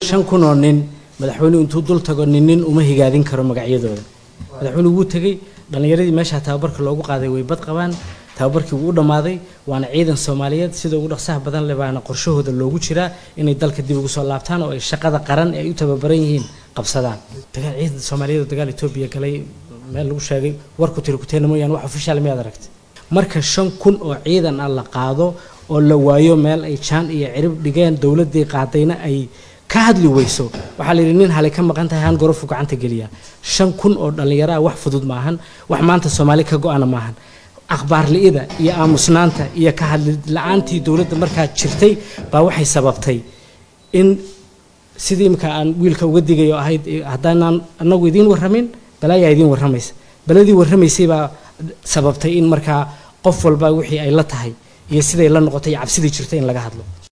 shan kun oo nin madaxweynuhu intuu dul tago nin nin uma higaadin karo magacyadooda madaxweynuhu wuu tegey dhallinyaradii meeshaa tababarka loogu qaaday way bad qabaan tababarkii wuu u dhammaaday waana ciidan soomaaliyeed sida ugu dhaqsaha badan leh baana qorshahooda loogu jiraa inay dalka dib ugu soo laabtaan oo ay shaqada qaran ee ay u tababaran yihiin qabsadaan dagaal ciidan soomaaliyeed oo dagaal etoobiya galay meel lagu sheegay warku tiri kuteena mooyaan wax ofishaal miyaad aragtay marka shan kun oo ciidan ah la qaado oo la waayo meel ay jaan iyo cirib dhigeen dowladdii qaadayna ay ka hadli weyso waxaa la yidhi nin halay ka maqan tahay han gorofu gacanta geliya shan kun oo dhallinyaro ah wax fudud maahan wax maanta soomaali ka go-ana maahan akhbaar li'ida iyo aamusnaanta iyo ka hadli la-aantii dowladda markaa jirtay baa waxay sababtay in sidii imika aan wiilka uga digayo ahayd haddaanaan anagu idiin warramin balaayaa idiin warramaysa baladii warramaysay baa sababtay in markaa qof walba wixii ay la tahay iyo siday la noqotay iyo cabsidii jirtay in laga hadlo